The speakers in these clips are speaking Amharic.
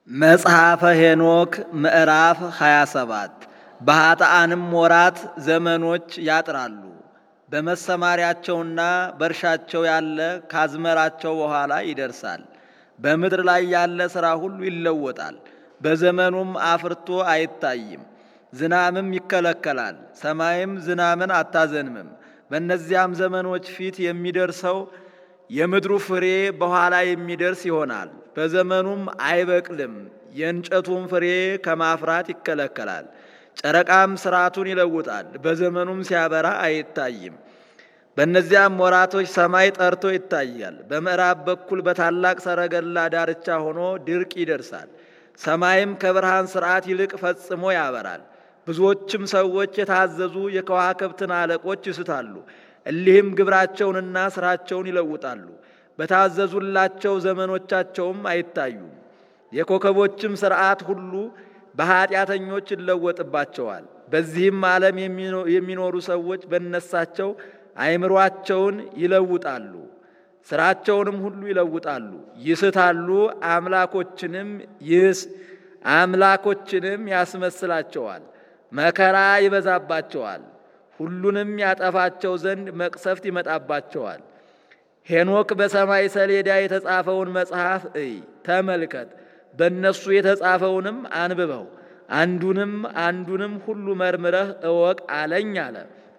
መጽሐፈ ሄኖክ ምዕራፍ 27 በኃጥአንም ወራት ዘመኖች ያጥራሉ። በመሰማሪያቸውና በእርሻቸው ያለ ካዝመራቸው በኋላ ይደርሳል። በምድር ላይ ያለ ሥራ ሁሉ ይለወጣል። በዘመኑም አፍርቶ አይታይም። ዝናምም ይከለከላል፣ ሰማይም ዝናምን አታዘንምም። በእነዚያም ዘመኖች ፊት የሚደርሰው የምድሩ ፍሬ በኋላ የሚደርስ ይሆናል። በዘመኑም አይበቅልም፣ የእንጨቱም ፍሬ ከማፍራት ይከለከላል። ጨረቃም ስርዓቱን ይለውጣል፣ በዘመኑም ሲያበራ አይታይም። በእነዚያም ወራቶች ሰማይ ጠርቶ ይታያል። በምዕራብ በኩል በታላቅ ሰረገላ ዳርቻ ሆኖ ድርቅ ይደርሳል። ሰማይም ከብርሃን ስርዓት ይልቅ ፈጽሞ ያበራል። ብዙዎችም ሰዎች የታዘዙ የከዋክብትን አለቆች ይስታሉ። እሊህም ግብራቸውንና ስራቸውን ይለውጣሉ። በታዘዙላቸው ዘመኖቻቸውም አይታዩም። የኮከቦችም ስርዓት ሁሉ በኀጢአተኞች ይለወጥባቸዋል። በዚህም ዓለም የሚኖሩ ሰዎች በነሳቸው አእምሯቸውን ይለውጣሉ፣ ስራቸውንም ሁሉ ይለውጣሉ፣ ይስታሉ። አምላኮችንም ይስ አምላኮችንም ያስመስላቸዋል። መከራ ይበዛባቸዋል። ሁሉንም ያጠፋቸው ዘንድ መቅሰፍት ይመጣባቸዋል። ሄኖክ በሰማይ ሰሌዳ የተጻፈውን መጽሐፍ እይ፣ ተመልከት፣ በእነሱ የተጻፈውንም አንብበው፣ አንዱንም አንዱንም ሁሉ መርምረህ እወቅ አለኝ አለ።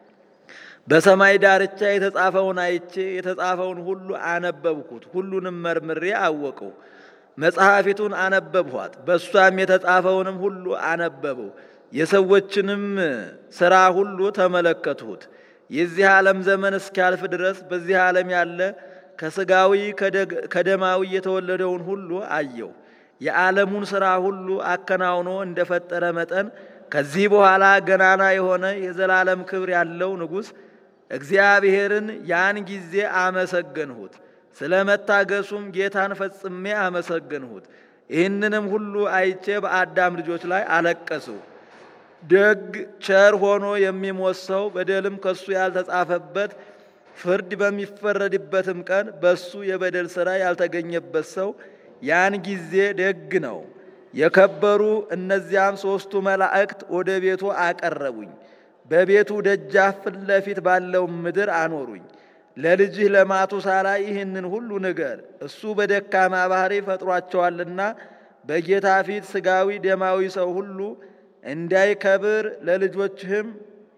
በሰማይ ዳርቻ የተጻፈውን አይቼ የተጻፈውን ሁሉ አነበብኩት፣ ሁሉንም መርምሬ አወቅሁ። መጽሐፊቱን አነበብኋት፣ በእሷም የተጻፈውንም ሁሉ አነበበው። የሰዎችንም ሥራ ሁሉ ተመለከትሁት። የዚህ ዓለም ዘመን እስኪያልፍ ድረስ በዚህ ዓለም ያለ ከሥጋዊ ከደማዊ የተወለደውን ሁሉ አየው። የዓለሙን ሥራ ሁሉ አከናውኖ እንደፈጠረ መጠን ከዚህ በኋላ ገናና የሆነ የዘላለም ክብር ያለው ንጉሥ እግዚአብሔርን ያን ጊዜ አመሰገንሁት። ስለ መታገሱም ጌታን ፈጽሜ አመሰገንሁት። ይህንንም ሁሉ አይቼ በአዳም ልጆች ላይ አለቀስሁ። ደግ ቸር ሆኖ የሚሞት ሰው በደልም ከሱ ያልተጻፈበት ፍርድ በሚፈረድበትም ቀን በሱ የበደል ሥራ ያልተገኘበት ሰው ያን ጊዜ ደግ ነው። የከበሩ እነዚያም ሦስቱ መላእክት ወደ ቤቱ አቀረቡኝ። በቤቱ ደጃፍ ፊት ለፊት ባለው ምድር አኖሩኝ። ለልጅህ ለማቱሳላ ይህንን ሁሉ ንገር፣ እሱ በደካማ ባሕሪ ፈጥሯቸዋልና በጌታ ፊት ሥጋዊ ደማዊ ሰው ሁሉ እንዳይከብር ለልጆችህም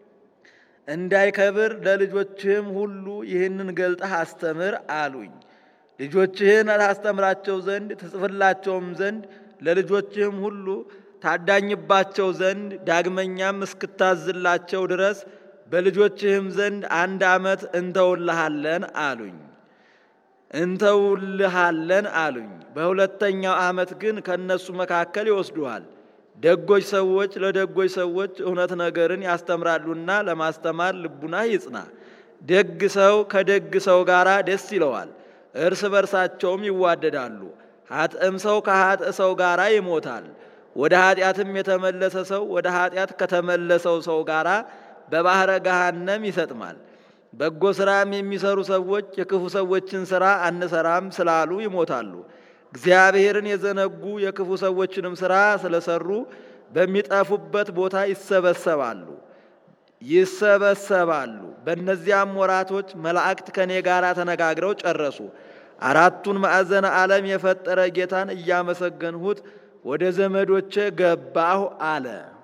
እንዳይከብር ለልጆችህም ሁሉ ይህንን ገልጠህ አስተምር አሉኝ። ልጆችህን ታስተምራቸው ዘንድ ትጽፍላቸውም ዘንድ ለልጆችህም ሁሉ ታዳኝባቸው ዘንድ ዳግመኛም እስክታዝላቸው ድረስ በልጆችህም ዘንድ አንድ ዓመት እንተውልሃለን አሉኝ እንተውልሃለን አሉኝ። በሁለተኛው ዓመት ግን ከእነሱ መካከል ይወስዱሃል። ደጎች ሰዎች ለደጎች ሰዎች እውነት ነገርን ያስተምራሉና ለማስተማር ልቡና ይጽና። ደግ ሰው ከደግ ሰው ጋር ደስ ይለዋል፣ እርስ በርሳቸውም ይዋደዳሉ። ኃጥእም ሰው ከኃጥእ ሰው ጋር ይሞታል። ወደ ኃጢአትም የተመለሰ ሰው ወደ ኃጢአት ከተመለሰው ሰው ጋር በባሕረ ገሃነም ይሰጥማል። በጎ ሥራም የሚሰሩ ሰዎች የክፉ ሰዎችን ሥራ አንሰራም ስላሉ ይሞታሉ። እግዚአብሔርን የዘነጉ የክፉ ሰዎችንም ሥራ ስለሰሩ በሚጠፉበት ቦታ ይሰበሰባሉ ይሰበሰባሉ። በእነዚያም ወራቶች መላእክት ከእኔ ጋር ተነጋግረው ጨረሱ። አራቱን ማዕዘነ ዓለም የፈጠረ ጌታን እያመሰገንሁት ወደ ዘመዶቼ ገባሁ አለ።